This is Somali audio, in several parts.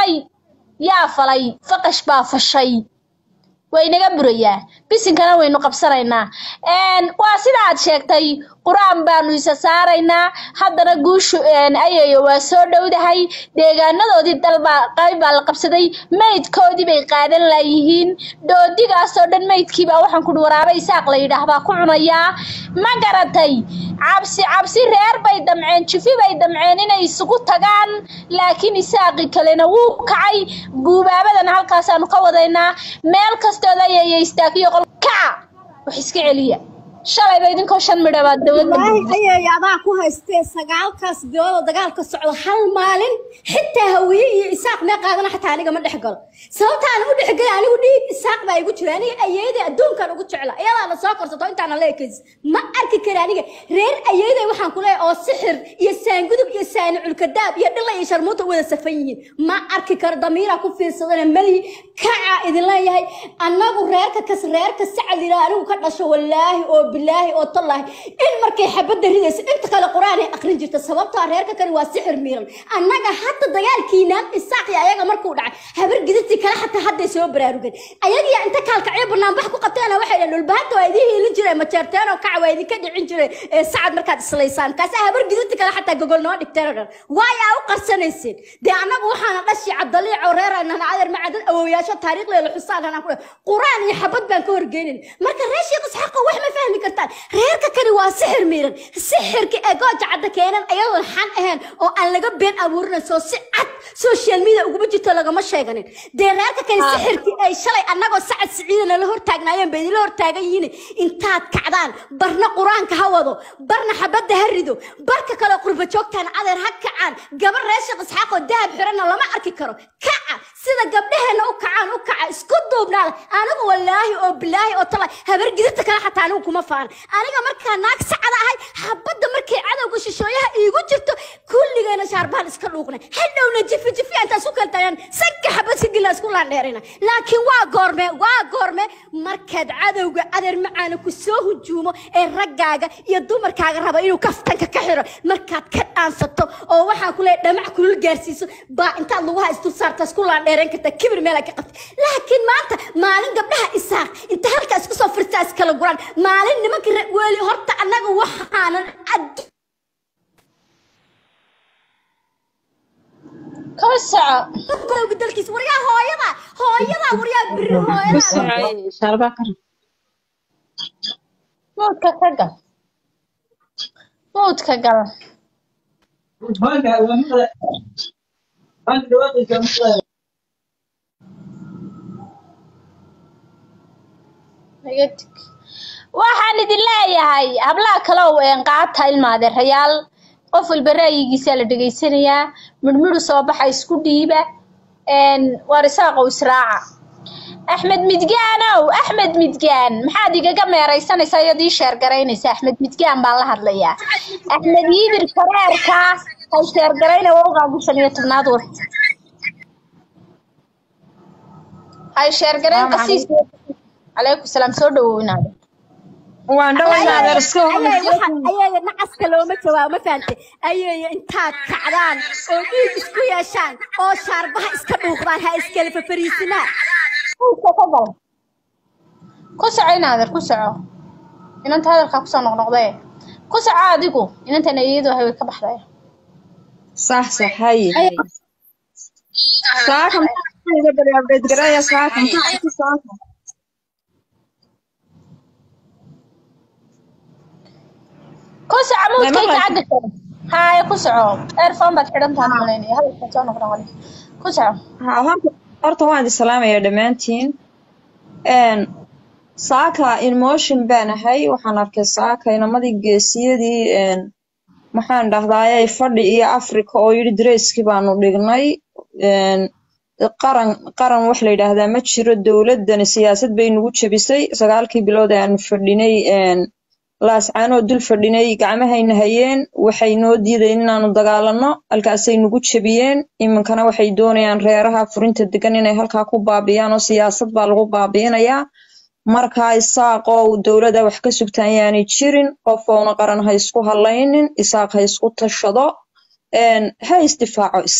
falay yaa falay faqash baa fashay waynaga burayaa bisinkana waynu qabsanaynaa waa sida aad sheegtay qur-aan baanu isa saaraynaa haddana guushu ayayo waa soo dhowdahay deegaanadoodii dalbaa qayb baa la qabsaday maydkoodii bay qaadan laayihiin doodigaasoo dhan maydkiibaa waxaan kuhi waraaba isaaq la yidhaahdaa ku cunayaa ma garatay cabsi cabsi reer bay damceen jifi bay damceen inay isugu tagaan laakiin isaaqi kalena wuu kacay guubaabadan halkaasaanu ka wadaynaa meel kastooda ayaya istaagiyo qol kaca wax iska celiya shalayba idinkoo shan midha baad dowladda ayay adaa ku haystee sagaalkaas biloodoo dagaalka socdo hal maalin xitaa hawiye iyo isaaq mee qaadana xataa aniga ma dhex galo sababta aan u dhex gala anigu dhiig isaaq baa igu jira aniga ayeeday adduunkan ugu jecla iyadaana soo korsato intaana la ekaysa ma arki kara aniga reer ayeeday waxaan ku leeyahay oo sixir iyo saangudub iyo saani culkadaab iyo dhilla iyo sharmuuta wada safan yihiin ma arki karo damiiraa ku fiirsadana malihi kaca idin leeyahay annagu reerka kas reerka sacad yidhaa anigu ka dhasho wallaahi oo bilaahi oo tallahi in markay xabadda ridayso inta kale qur-aan ay aqrin jirta sababtoo reerka kani waa sixir miiran annaga hadda dagaalkiinaan isaaqi ayaga markuu dhacay habar gidirtii kale xataa hadday soo baraarugeen ayagiya inta kaalkacyo banaanbax ku qabteena waxay dhaheen dhulbahanta waa idiin hiilin jiray majeerteen oo kaca waa idinka dhicin jiray ee sacad markaad islaysaan kaasa habar gidirtii kale xataa gogol noo dhigteen oo dhan waayaa u qarsanayseen dee annagu waxaana dhashi cabdaliic oo reeraynan adeer macadad awowyaasho taariikhdeeda xusaan anaan ku qur-aan iyo xabad baan ka horgeynin marka reer sheekh isxaaqo wax ma fahmi kartaan reerka kani waa sixir miiran sixirka ee gooja cadda keenan ayadoon xan ahayn oo aan laga been abuurinayso si cad social media uguma jirto lagama sheeganin dee reerka kani sixirkii ay shalay annagoo sacad siciidana la hortaagnaayeen bay idinla hortaagan yihiin intaad kacdaan barna qur-aanka ha wado barna xabadda ha rido barka kale qurba joogtaan adeer ha kacaan gabar reer sheekh isxaaqoo dahab xiranna lama arki karo kaca sida gabdhaheenna u kacaan u kaca isku duubnaada anigu wallaahi oo bilaahi oo tala habar gidirta kale xataa anigu kuma faan aniga markaa naag sacada ahay xabadda markay cadowga shishooyaha iigu jirto kulligeena shaarbaan iska dhuuqnay hadhowna jifi jifi intaan isku kala tagaan sanka xabad si gila isku laandheerina laakiin waa goorme waa goorme markaad cadowga adeer macaana ku soo hujuumo ee raggaaga iyo dumarkaaga raba inuu kaftanka ka xiro markaad ka dhaansato oo waxaan ku leeyahay dhamac kulul gaarsiiso baa intaad laguha isdul saarta isku laandheeran karta kibir meel ka qabta laakiin maanta maalin gabdhaha isaaq inta halkaa isku soo firtaa iskala guraan maalin nimanka weli horta annaga waxaanan ad ka soco golowga dalkiisa waryaa hooyada hooyada waryaa biri hooyada muudka ka gal muudka gal iga dig waxaan idin leeyahay hablaha kale oo qaata ilmaadeerayaal qof walba ra'yigiisa la dhegaysanayaa midhmidhu soo baxa isku dhiiba waar isaaqow israaca axmed midgaanow axmed midgaan maxaad igaga meeraysanaysaa iyad ii sheergaraynaysa axmed midgaan baan la hadlayaa axmed yibir kareerka hay sheergarayna waa uqaagu shan iyo tobnaad war hay sheergarayn qasiis calaykum salaam soo dhawownaada waan dhawaynaadar iska ayaga nacaska looma jawaabo ma fahante ayaga intaad kacdaan oo dhiig isku yeeshaan oo shaarbaha iska dhuuqdaan ha iskala fafariisinaan ku soco inaader ku soco inanta hadalkaa kusoo noqnoqdee ku soco adigu inantana iyadu hay way ka baxday sax sax haye saaka maxaa bari abdheed garaya saaka maxaa saaka ku soco muudkayga cagga kale haye ku soco earphone baad xidhan tahan malaynaya hadalkaa soo noqnoqday ku soco ha horta horta waan idin salaamayaa dhammaantiin saaka emotion baan ahay waxaan arkay saaka inamadii geesiyadii maxaan dhahdaayay fadhi iyo africa oo yidhi dareyskii baanu dhignay qaran qaran wax la yidhaahdaa ma jiro dowladdani siyaasad bay nagu jebisay sagaalkii bilood ee aanu fadhinay laascaanoo dul fadhinay gacmahayna hayeen waxay noo diideen inaanu dagaalanno halkaasay nagu jebiyeen iminkana waxay doonayaan reeraha furinta degan inay halkaa ku baabiyaan oo siyaasad baa lagu baabi'inayaa markaa isaaqow dowladda wax ka sugtaan yaanay jirin qof oona qaran ha isku hadlaynin isaaq ha isku tashado ha isdifaaco isaaq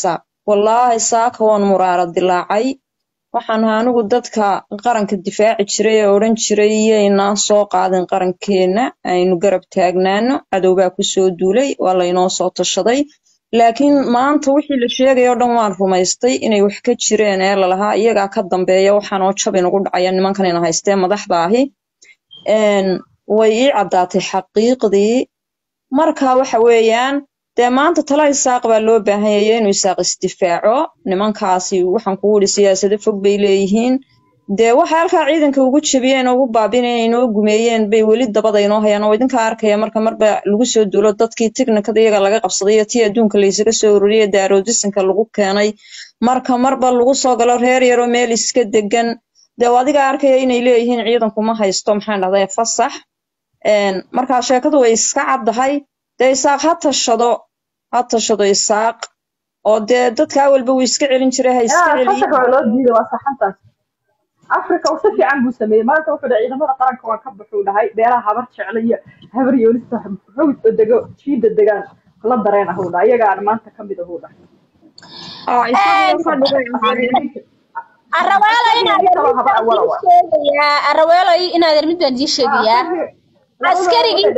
wallaahi saaka waan muraara dilaacay waxaan ahaa anigu dadka qaranka difaaci jiray ee odhan jiray yaynaan soo qaadin qarankeenna aynu garab taagnaano cadowbaa kusoo duulay waa laynoo soo tashaday laakiin maanta wixii la sheegay oo dhan waan rumaystay inay wax ka jireen ee lalahaa iyagaa ka dambeeya waxaanoo jab inugu dhacaya nimankan ina haystee madaxda ahi een, way ii caddaatay xaqiiqdii marka waxa weeyaan dee maanta tala isaaq baa loo baahan yahay inuu isaaq isdifaaco nimankaasi waxaan kugu idhi siyaasado fog bay leeyihiin dee waxay halkaa ciidanka ugu jabiyeen oo ugu baabineen inoo gumeeyeen bay weli dabada inoo hayaan oo idinka arkaya marka marba lagu soo duulo dadkii tiknikada iyaga laga qabsaday iyo tii adduunka laysaga soo ururiyey daaroodisanka lagu keenay marka marba lagu soo galo reer yaroo meel iska degan dee adiga arkaya inay leeyihiin ciidanku ma haysto maxaan dhahday fasax een, markaa sheekadu way iska caddahay dee isaaq ha tashado ha tashado isaaq oo dee dadka awalba wuu iska celin jiray ha iska yaa celiyo fasax waa loo diiday waa saxantaas afrika uu si fiican buu sameeyey maanta wuxuu dhahay ciidamada qaranka waa ka baxuu dhahay beelaha habar jecla iyo habar yoolista hawd oo dego jiida degaan la dareen ahuu dhahay iyagaana maanta ka mid ahuu dhahay oo isaga ka dhigay araweelo inaad kaloo habar awala waa sheegayaa araweelo inaad mid baan dii sheegayaa askarigii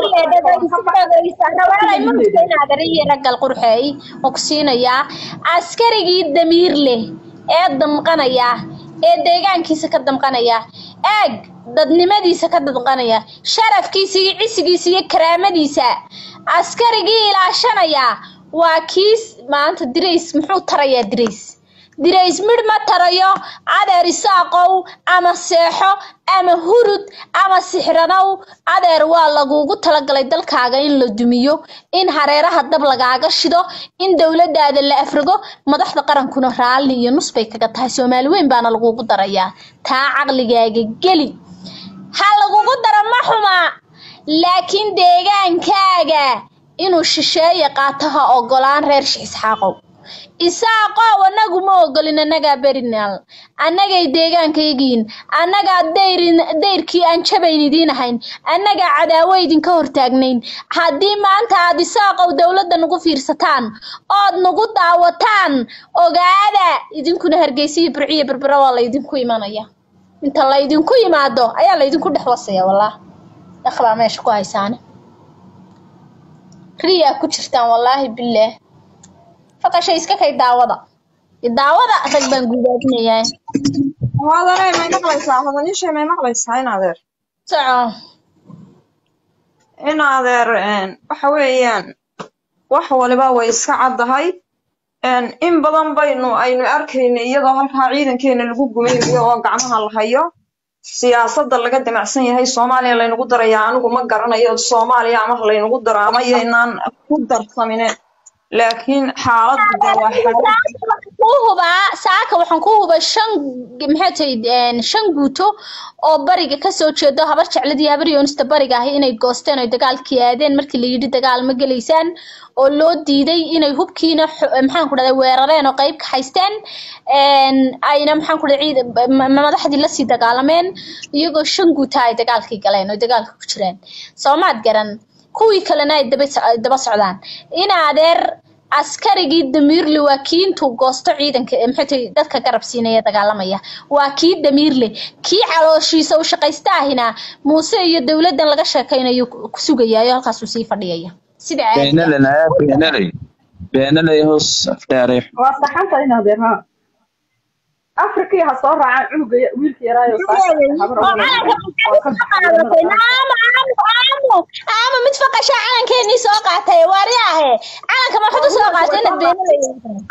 inaadariyo raggal qurxeey oo ku siinayaa askarigii damiir leh ee damqanaya ee deegaankiisa ka damqanaya eeg dadnimadiisa ka damqanaya sharafkiisa iyo cisigiisa iyo karaamadiisa askarigii ilaashanaya waa kiis maanta dirays muxuu tarayaa dirays dirays midh ma tarayo adeer isaaqow ama seexo ama hurud ama sixranow adeer waa lagugu talagalay dalkaaga in la dumiyo in hareeraha dab lagaaga shido in dowladaada la afrigo madaxda qarankuna raalli iyo nus bay kaga tahay soomaali weyn baana lagugu darayaa taa caqligaaga geli ha lagugu daro ma xuma laakiin deegaankaaga inuu shisheeye qaato ha ogolaan reer shiisxaaqow isaaqow annagu ma ogolin annagaa berinal annagay deegaankayagiin annagaa dayrin dayrkii aan jabayn idiin ahayn annagaa cadaawo idinka hortaagnayn haddii maanta aad isaaqow dowladda nagu fiirsataan ood nagu daawataan ogaada idinkuna hargeysa iyo burciyo berbera waa laydinku imanaya inta laydinku yimaado ayaa laydinku dhex wasaya wallah dhaqbaa meesha ku haysaane riyaa ku jirtaan wallaahi bilaah faqashay iska kay daawada daawada rag baan gudaadinayaa hodanay may maqlaysaa hodanishay may maqlaysaa in adeer soco in adeer een, waxa weeyaan wax waliba way iska caddahay een, in badan baynu aynu arkayna iyadoo halkaa ciidankeena lagu gumaynayo oo gacmaha la hayo siyaasadda laga damacsan yahay soomaaliya laynagu darayaa anigu ma garanayo soomaaliya ama laynagu daro ama yaynaan ku darsamine laakiin xaaladdu dee waa xaalad kuu hubaa saaka waxaan kuu hubaa shan maxay tahay shan guuto oo bariga kasoo jeedo habar jecladii habar yoonista bariga ahi inay goosteen oo dagaalkii aadeen markii la yidhi dagaal ma gelaysaan oo loo diiday inay hubkiina xo- maxaan ku dhahday weerareen oo qayb ka haysteen een, ayna maxaan ku dhahday ciid ma- madaxdii lasii dagaalameen iyagoo shan guuta ay dagaalkii galeen oo dagaalka ku jireen soomaad garan kuwii kalena ay daba soc- daba socdaan in adeer askarigii damiirle waa kii intuu goosto ciidanka ee maxay tahay dadka garab siinaya dagaalamaya waa kii damiirle kii calooshiisa u shaqaysta ahina muuse iyo dowladdan laga sheekaynayo ku ku sugayaayo halkaasuu sii fadhiyaya sida caadiga beenale nayaa beenaley beenaley hoos afdheeray waa saxanta in adeer ha afrikii ha soo raacaan cunuga ya- wiilka yaraayo habar oo calanka maxaad soo qaadatay naamo aamo aamo aamo mid faqasha calankeenii soo qaatay waariyaahe calanka maxaad u soo qaatay inaad beenaley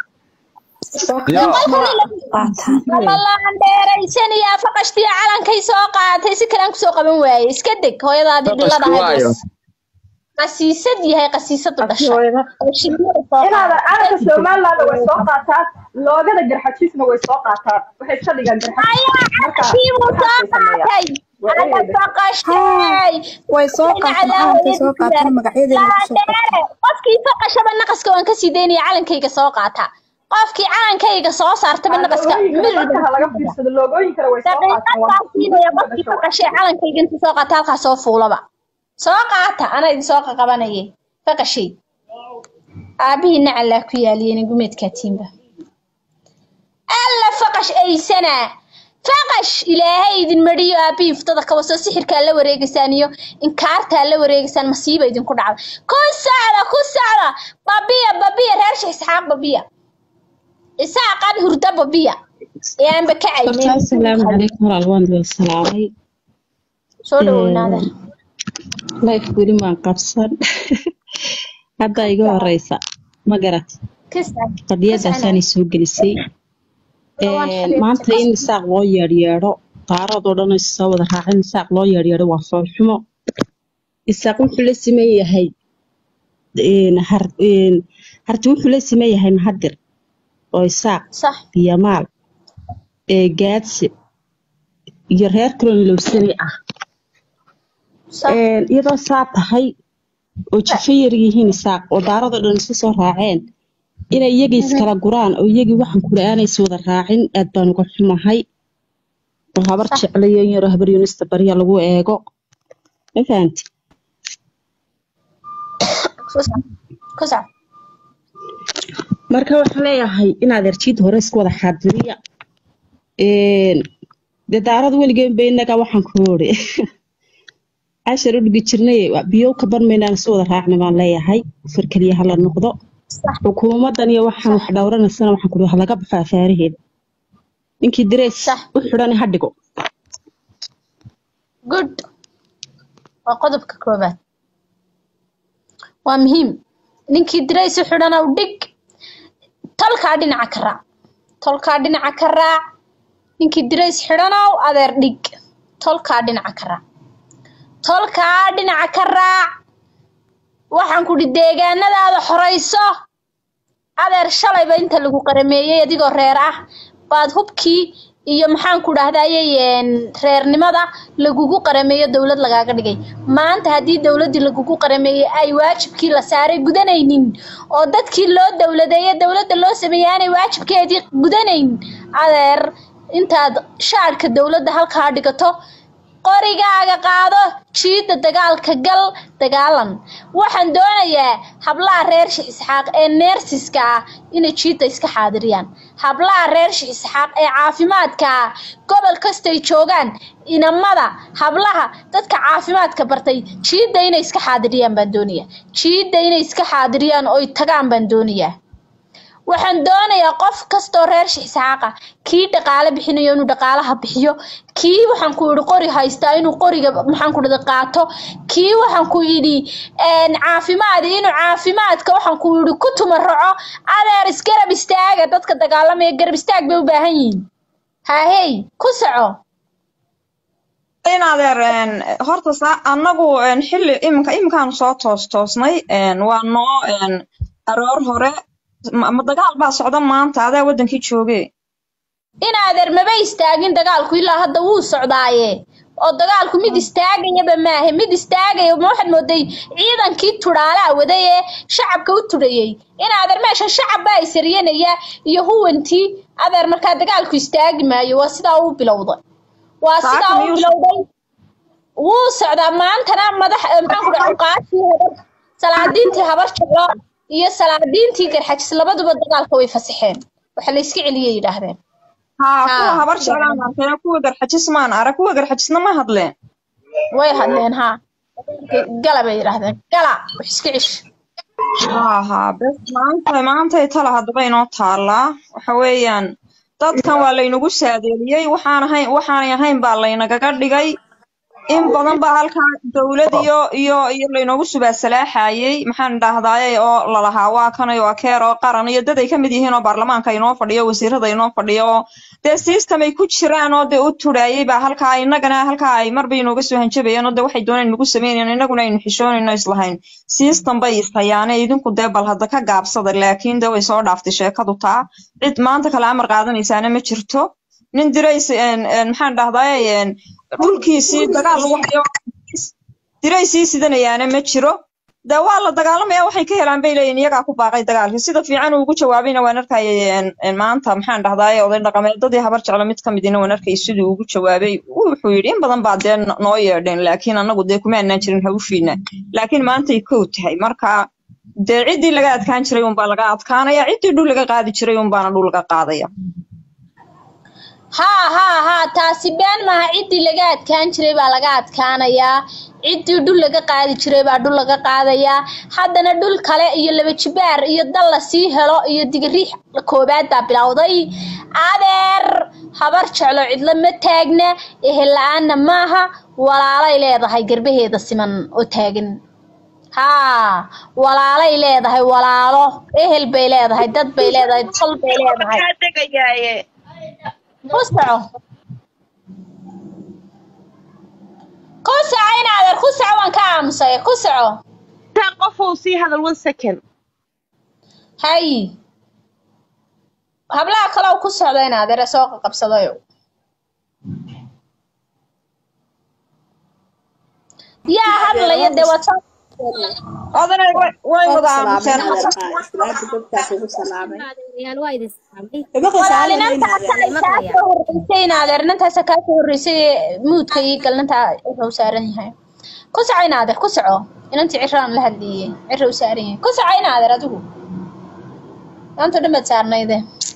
Ramalaan dheeraysanaya faqashtiya calankay soo qaatay si kale aan kusoo qaban waaye iska deg hooyadaadii dhilada Faqashku waayo. qasiisad yahay qasiisadu dhashay oo shilmada soo in adeer qaatay. calanka somaliland way soo qaataan loogada garxajiisna way soo qaataan waxay iska dhigaan garxajiis ayaa calankii buu soo qaatay ala faqashtay way soo qaateen calankay soo qaateen magacyadeena ku soo Laandheere, qofkii faqashaba naqaska waan kasii daynaya calankayga soo qaata qofkii calankayga soo saartaba naqaska dadka ha laga fiirsado loogooyinkana way soo daqiiqad qaataan baa siinaya qofkii faqashay calankayga intuu soo qaata halkaa soo fuulaba soo qaata anaa idin soo qaqabanayay faqashay aabihii nacalaa ku yaaliyeen gumeedkaa tiimba faqash aysana faqash ilaahay idin madhiyo aabbii iftada kabasoo sixirkaa la wareegaysaan iyo inkaartaa la wareegaysaan masiiba idinku dhacda ku socda ku socda babiya babiya reer sheekh isxaaq babiya isaaqan hurda babiya ee aanba horta kacaynin assalaamu calaykum walaal waan idin salaamay soo dhaweynaada life weli maan qabsan hadda iga horeysa ma garat kasaan qadiyadaasaanay soo gelisay Waan Een, xiriirtay. maanta in isaaq loo yeedhyeedho qaarad oo dhan is soo wada raacin isaaq loo yeedhyeedho waa foolxumo isaaq wuxuu la siman yahay een, har- een, harti wuxuu la siman yahay mahadir oo isaaq sax iyo maal ee gaadsi iyo reer kaloo lowsani ah sax Een, iyadoo saa tahay oo jifo yar yihiin isaaq oo daaradoo dhan isu soo raaceen inay iyagii iskala guraan oo iyagii waxaan kula aanay is wada raacin aad baan uga xumahay oo habar jeclayo in yaroo habar yunista barya lagu eego ma fahanti kusac kusac marka waxaan leeyahay inaad erjiid hore isku wada xaadiriya Een, dee daarada weligeen ba innaga waxaan ku ori cashar u dhigi jirnay biyo ka barmaynaan isu wada raacna baan leeyahay far keliya hala noqdo xukuumadan iyo waxaan wax dhowranaysana waxaan kuri wax laga baxaa faaraheeda ninkii direys Sax. u xidhan ha dhigo good waa qodobka koobaad waa muhiim ninkii diraysi xidhana u dhig tolkaa dhinaca ka raac tolkaa dhinaca ka raac ninkii dirays xidhanow adeer dhig tolkaa dhinaca ka raac tolkaa dhinaca ka raac waxaan kudhi deegaanadaada xorayso adeer shalayba inta lagu qarameeyey adigoo reer ah baad hubkii iyo maxaan ku dhahdayey reernimada lagugu qarameeyo dowlad lagaaga dhigay maanta haddii dowladdii lagugu qarameeyey ay waajibkii la saaray gudanaynin oo dadkii loo dowladeeye dowladda loo sameeyey aanay waajibkeedii gudanayn adeer intaad shaadhka dowladda halkaa dhigato qorigaaga qaado jiida dagaalka gal dagaalan waxaan doonayaa hablaha reer shix isxaaq ee neersiska ah inay jiida iska xaadiriyaan hablaha reer shix isxaaq ee caafimaadka ah gobol kastay joogaan inamada hablaha dadka caafimaadka bartay jiida inay iska xaadiriyaan baan doonayaa jiida inay iska xaadiriyaan oy tagaan baan doonayaa waxaan doonayaa qof kastoo reer shixsaaqa kii dhaqaale bixinayo inuu dhaqaalaha bixiyo kii waxaan ku yidhi qori haystaa inuu qoriga maxaan ku dhada qaato kii waxaan ku yidhi caafimaadi inuu caafimaadka waxaan ku yidhi ku tumaraco adeer isgarab istaaga dadka dagaalamaya garab istaag bay u baahan yihiin haahey ku soco in adeer horta saa annagu xilli iminka iminkaanu soo toos toosnay waa noo aroor hore ma dagaal baa socda maanta adaa waddankii jooge in adeer maba istaagin dagaalku ilaa hadda wuu socdaaye oo dagaalku mid istaagayaba maahe mid istaagaya ma waxaad mooday ciidankii tudhaalaa waday ee shacabka u tudhayey in adeer meesha shacab baa isaryanaya iyo huwantii adeer markaa dagaalku istaagi maayo waa sidaa uu bilowday waa sidaa uu bilowday wuu socdaa maantana madax maxaan ku dhaca cuqaashii habar salaadiintii habar jeclo iyo salaadiintii garxajis labaduba dagaalka way fasaxeen waxa la iska celiyay yidhaahdeen haa kuwa habar jeclaan arkeen kuwa garxajis maan arag kuwa garxajisna ma hadleen way hadleen haa gala bay yidhaahdeen gala wax iska cesh haa haa bes maanta maantay tala haddaba inoo taallaa waxa weeyaan dadkan waa laynagu saadeeliyey waxaan ahayn waxaanay ahayn baa laynagaga dhigay in badan baa halkaa dowlad iyo iyo iyo laynoogu subaasalaaxayey maxaan dhahdaaye oo lalahaa waa kanay waa keer oo qaran iyo dad ay ka mid yihiin oo baarlamaanka inoo fadhiyo wasiirada inoo fadhiyo oo dee system ay ku jiraan oo dee u tudhaayey baa halkaa innagana halkaa ay marba inooga soo hanjabayeen oo dee waxay dooneen nagu sameynayaan innaguna aynu xishoonayno islahayn system bay istayaane idinku dee bal hadda ka gaabsada laakiin dee way soo dhaaftay sheekadu taa cid maanta kale amar qaadanaysaana ma jirto nin dirays maxaan dhahdaaye dhulkiisii dagaal lagu hayo diraysii sidanayaana ma jiro dee waa la dagaalamaya waxay ka helaan bay leeyihin iyagaa ku baaqay dagaalkii sida fiican uu ugu jawaabayna waan arkayay maanta maxaan dhahdaaye oday dhaqameedadii habar jeclo mid ka midina waan arkayay siduu ugu jawaabay wuxuu yidhi in badan baa dee noo yeedheen laakiin annagu dee kuma annaan jirin hawshiina laakiin maantay kow tahay marka dee ciddii laga adkaan jiray unbaa laga adkaanaya ciddii dhul laga qaadi jiray unbaana dhul laga qaadaya haa haa haa taasi been maaha ciddii laga adkaan jiray baa laga adkaanayaa ciddii dhul laga qaadi jiray baa dhul laga qaadayaa haddana dhul kale iyo laba jibaar iyo dal la sii helo iyo digiriix koobaad baa bilowday adeer habar jeclo cidlo ma taagna ehel la-aanna maaha walaalay leedahay garbaheeda siman oo taagan haa walaalay leedahay walaalo ehel bay leedahay dad bay leedahay tol bay leedahay kaa degayaaye ku soco ku soco in adeer ku soco waan ka aamusay ku soco taa qofow sii hadal one second hay hablaha kale ku socda in adeer soo qabsadayo yaa hadlaya dee waa soo odanay way way wada aamuseen horreysay in adeer nintaasa kaa soo horreysay muudka iyo galnanta cirra u saaran yahay ku soco in adeer ku soco inantii cirraan la hadliye cirra u saaran yahay ku soco in adeer adigu maanta dhan baad saarnayde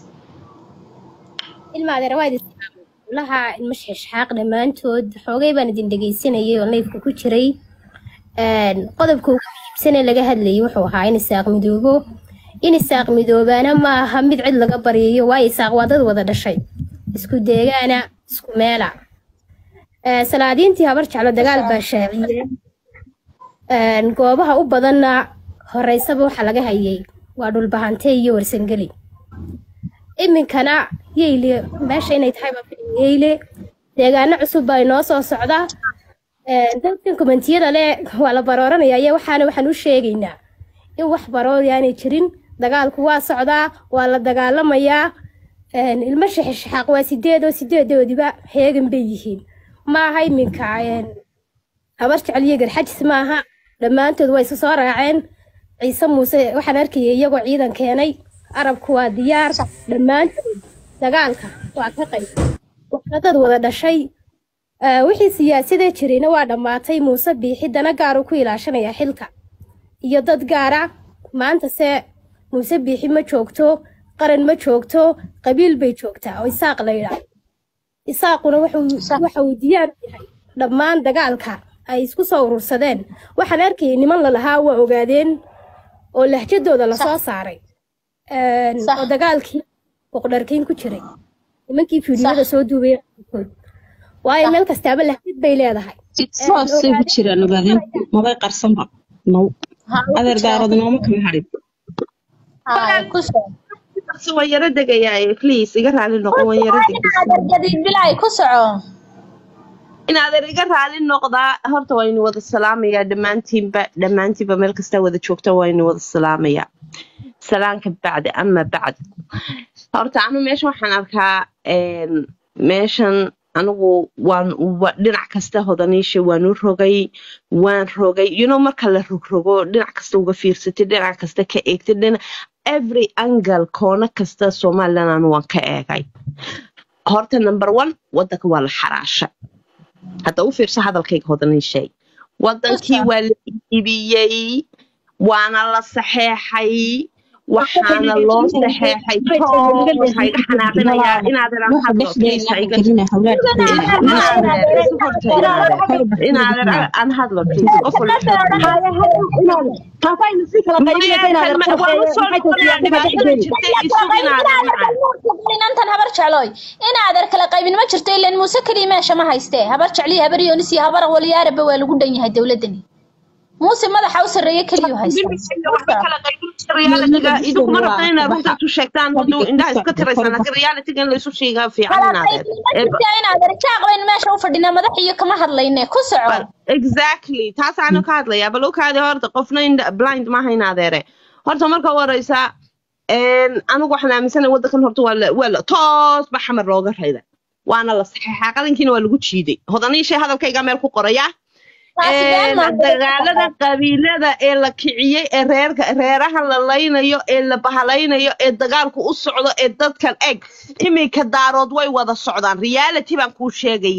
ilma adeer waa idin laha ilma shexshaaq dhammaantood xoogay baan idin dhegaysanayay oo neefka ku jiray qodobka ugu muhiimsan ee laga hadlayay wuxuu ahaa in isaaq midoobo in isaaq midoobaana ma aha mid cid laga baryayo waayo isaaq waa dad wada dhashay isku deegaana isku meela salaadiintii habar jeclo dagaal baa shaaciyeen goobaha u badanna horeysaba waxa laga hayay waa dhulbahante iyo warsangeli iminkana yeyle meesha inay tahay baa filim yeyle deegaano cusub baa inoo soo socda dadkan kommentiyada leh waa la barooranaya iyo waxaana waxaan u sheegaynaa in wax baroori aanay jirin dagaalku waa socdaa waa la dagaalamayaa ilmo shaxishaxaaq waa sideed oo sideedoodiba heegan bay yihiin maaha iminka habar jecel iyo garxajis maaha dhammaantood waa isu soo raaceen ciise muuse waxaan arkayay iyagoo ciidan keenay arabku waa diyaar dhammaantood dagaalka waa ka qayb waxna dad wada dhashay wixii siyaasadee jirayna waa dhammaatay muuse biixi dana gaaru ku ilaashanayaa xilka iyo dad gaara maanta se muuse biixi ma joogto qaran ma joogto qabiil bay joogtaa oo isaaq la yidhaa isaaquna waxa uu diyaar u yahay dhammaan dagaalka ay isku soo urursadeen waxaan arkayay niman lalahaa waa ogaadeen oo lahjadooda lasoo saaray oo dagaalkii boqdharkayn ku jiray nimankii fiidiyada soo duubay waayo meel kastaaba lahjad bay leedahay saasay ku jiraan ogaadeen mabay qarsanba now adeer daarood nooma kama harin waan yaro degayaaye please iga raali noqo waan yaro bilay ku soco in adeer iga raali noqdaa horta waa inu wada salaamayaa dhammaantiinba dhammaantiinba meel kastaa wada joogta waa inu wada salaamayaa salaanka bacdi ama bacd horta anu meeshan waxaan arkaa meeshan anigu waan dhinac kasta hodaniisha waan u rogay waan rogay you know marka la rogrogo dhinac kasta uga fiirsatay dhinac kasta ka eegtay dhinac every angle koona kasta somaliland anu waan ka eegay horta number one wadanka waa la xaraashay hadda u fiirso hadalkayga hodaniishay wadankii waa la iibiyey waana la saxeexay waxaana loo saxeexay toos hayga xanaaqinayaa inaadan aan hadlo please hayga inaadan aan hadlo please qof inantan habar jeclooy in adeer kala qaybin ma jirto ilan muuse keliya meesha ma haystee habar jecliyo habar yoonis iyo habar walyaaraba waa lagu dhan yahay dowladani muuse madaxa u sarreeye keliyu idinkuma rabta inaad runta isu sheegtaan hadduu indhaha iska tiraysaan laakiin realitiga in la isu sheegaa fiican inaadeer jaaq baynu meesha u fadhinaa madax iyo kama hadlayne ku soco exactly taasaanu ka hadlayaa bal okaadi horta qofna blind maaha in adeere horta marka horeysa anigu waxaan aaminsanahay waddankan horta waa la toos ba xamar looga rayda waana la saxeexaa qadankiina waa lagu jiiday hodaniishay hadalkayga meel ku qoraya dagaalada qabiilada ee la kiciyey ee reerka reeraha la laynayo ee la bahalaynayo ee dagaalku u socdo ee dadkan eg iminka daarood way wada socdaan reality baan kuu sheegayaa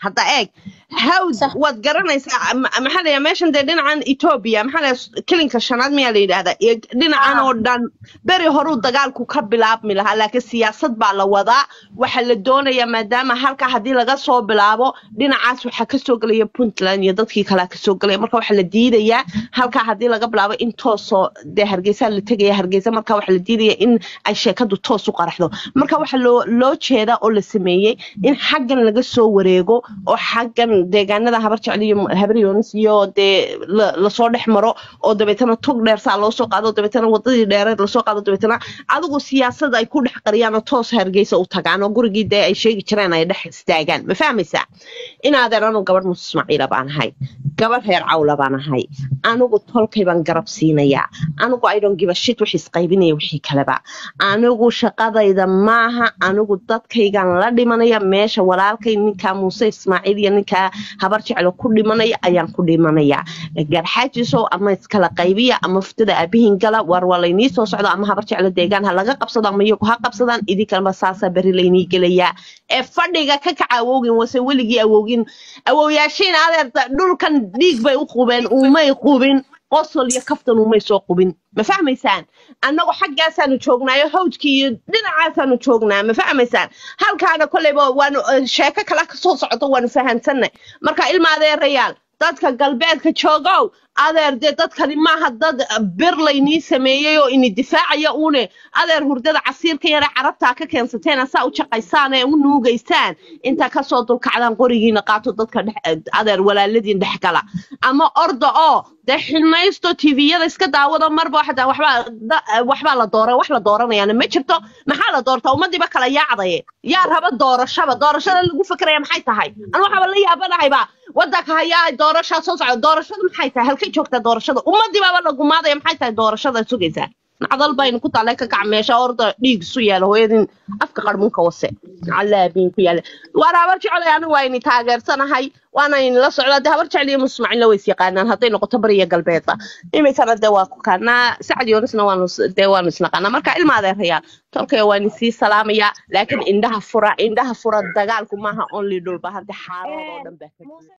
hadda eeg hawd sax waad garanaysaa ma- maxaa la yidhaha meeshan dee dhinacan etoobiya maxaa la yidhaha kilinka shanaad miyaa la yidhahdaa iyo dhinacan ah oo dhan beri horuu dagaalku ka bilaabmi lahaa laakiin siyaasad baa la wadaa waxaa la doonayaa maadaama halkaa haddii laga soo bilaabo dhinacaas waxaa kasoo gelaya puntland iyo dadkii kalea kasoo gelaya marka waxaa la diidayaa halkaa haddii laga bilaabo in toosoo dee hargeysa la tegaya hargeysa marka waxaa la diidaya in ay sheekadu toos u qaraxdo marka waxaa loo loo jeedaa oo la sameeyey in xaggan laga soo wareego oo xaggan deegaanada habar jecel iyo habar yoonis iyo dee la- lasoo dhex maro oo dabeetana tog dheer saa loo soo qaado dabeetana wadadii dheereed lasoo qaado dabeetana adigu siyaasad ay ku dhex qariyaan oo toos hargeysa u tagaan oo gurigii dee ay sheegi jireen ay dhex istaagaan ma fahmaysaa inaadeer anu gabadh muuse ismaaciila baan ahay gabadh reer cawla baan ahay anigu tolkay baan garab siinayaa anigu i don't give a shit wixii isqaybinaya wixii kaleba anigu shaqadayda maaha anigu dadkaygan la dhimanaya meesha walaalkay ninkaa muuse ismaaciil iyo ninkaa habar jeclo ku dhimanaya ayaan ku dhimanaya garxaajiso ama iskala qaybiya ama fuftada aabihin gala war waa laynii soo socdo ama habar jeclo deegaan ha laga qabsado ama iyagu ha qabsadaan idinkaleba saasaa beri laynii gelayaa ee fadhiga ka kaca awowgin wase weligii awowgin awowyaashiin adeerta dhulkan dhiig bay u qubeen umay qubin qosol iyo kaftan umay soo qubin ma fahmaysaan annagu xaggaasaanu joognaayo hawjkii iyo dhinacaasaanu joognaa ma fahmaysaan halkaana kolleyba waanu eh, sheeko kale ka soo socdo waanu fahansanay marka ilma adeerayaal dadka galbeedka joogow adeer dee dadkani maaha dad eh, bir laynii sameeyey oo ini difaacaya uune adeer hurdada casiirka yare carabtaa ka keensateen asaa u jaqaysaan ee u nuugaysaan intaa kasoo dulkacdaan qorigiina qaato dadka dhex eh, adeer walaaladiin dhex gala ama orda oo dee xilmaysto tviyada iska daawado marba waxda waxbaa da- eh, waxbaa la doora wax la dooranayaana ma jirto maxaa la doortaa ummadiiba kala yaacdaye yaa raba doorashaba doorashada lagu fekeraya maxay tahay anu waxaaba la yaabanahayba wadanka hayaa doorashaa soo socda doorashadu maxay tahay halkay joogtaa doorashada ummadiibaaba la gumaadaya maxay tahay doorashada sugaysaa nacdal baynu ku taale ka kac meesha orda dhiig isu yaala hooyadin afka qarmunka wase calaabiin ku yaala waan habar jeclay anigu waa ini taageersanahay waana inila socdaa dee habar jecel iyo musmacilla ways yaqaanaan hadday noqoto bariya galbeedba iminkana dee waa ku kaanaa sacad yoonisna waanu is- dee waanu isnaqaanaa marka ilma adeerayaal tolkaya waan isii salaamayaa laakiin indhaha fura indhaha fura dagaalku maaha only dhulba hadda xaarad oo dhan baa ka jira